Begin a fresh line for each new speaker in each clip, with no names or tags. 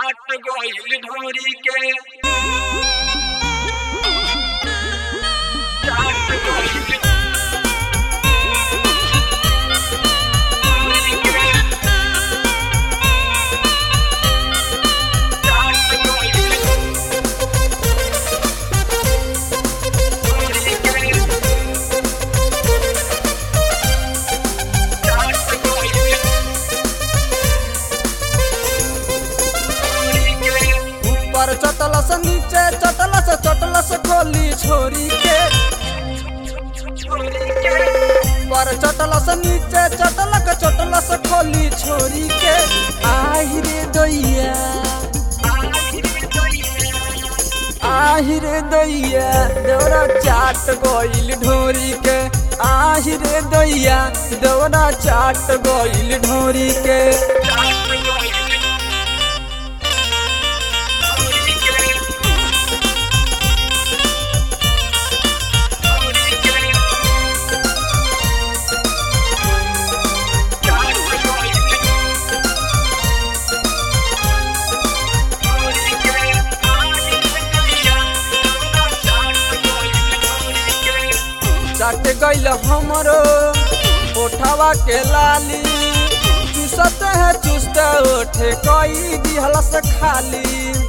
चाट गइल ढोरी के चाट गइल ढोरी के चाट गइल ढोरी के चाट गइल ढोरी के
ऊपर चटलस नीचे चटलस चटलस खोली छोरी के ऊपर चटलस नीचे चटलक चटलस खोली छोरी के आहि रे दैया आहि रे दैया देवरा चाट गइल ढोरी के आहि रे दैया देवरा चाट गइल ढोरी के चाट गइल हमरो ओठवा के लाली चूसत है चुस्त ओठे कई दिहलस खाली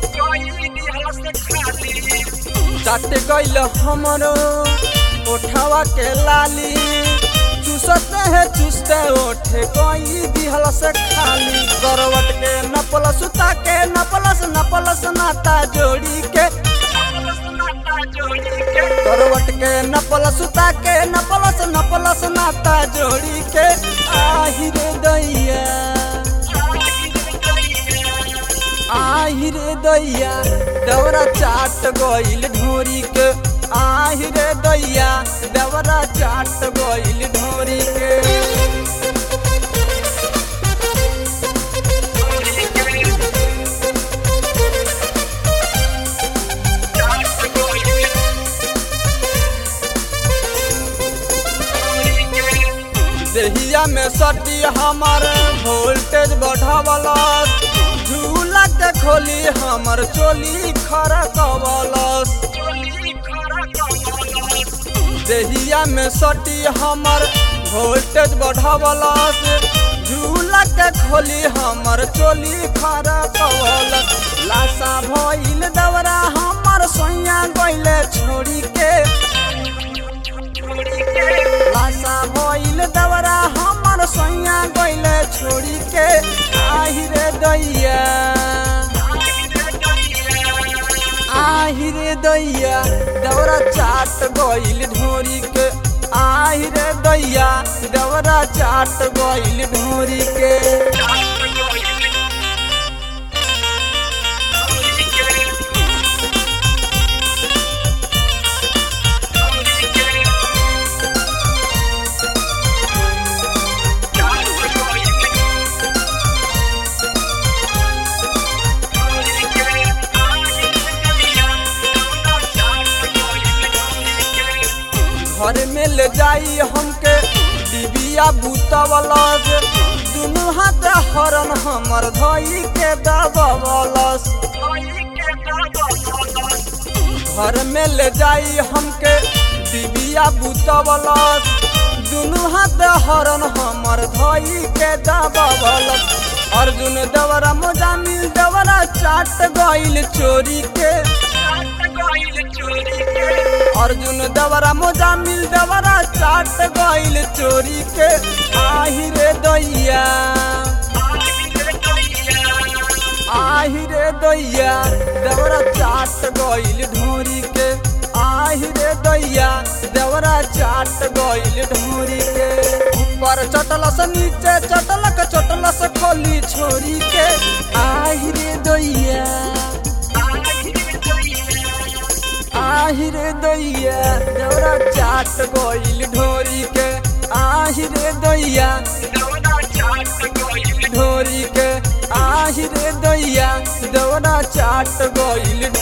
चाट गइल हमरो ओठवा के लाली चूसत है चुस्त ओठे कई दिहलस खाली करवट के नपल सुता के नपलस नपलस नाता जोड़ी के करवट के नपल सुता के नपलस नपलस नाता जोड़ी के आहि रे दैया आहि रे दैया दवरा चाट गइल ढोरी के आहि रे दैया दवरा चाट गइल ढोरी के देहिया में सटी हमर वोल्टेज बढ़ावलस झूला के खोली हमर चोली खरकवलस देहिया में सटी हमर वोल्टेज बढ़ावलस झूला के खोली हमर चोली खरकवलस लाशा भइल दवरा हमर सोइया गइले छोड़ी के लाशा भइल दवरा हमर सोइया गइले छोड़ी के आहि रे दैया आहि रे दैया दवरा चाट गइल ढोरी के आहि रे दैया दवरा चाट गइल ढोरी के घर में ले जाई हमके डिबिया बूतवलस दुनू हाथ हरन हमर धई के दबवलस घर में ले जाई हमके डिबिया बूतवलस दुनू हाथ हरन हमर धई के दबवलस अर्जुन दवरा मोजामिल दवरा चाट गइल चोरी के अर्जुन दवरा मोजामिल दवरा चाट गइल चोरी के आहि रे दैया आहि रे दैया दवरा चाट गइल ढोरी के आहि रे दैया दवरा चाट गइल ढोरी के ऊपर चटलस नीचे चटलक चटलस खोली छोरी के आहि रे दैया आहि रे दैया दौरा चाट गइल ढोरी के आहि रे दैया ढोरी के आहि रे दैया दौरा चाट गइल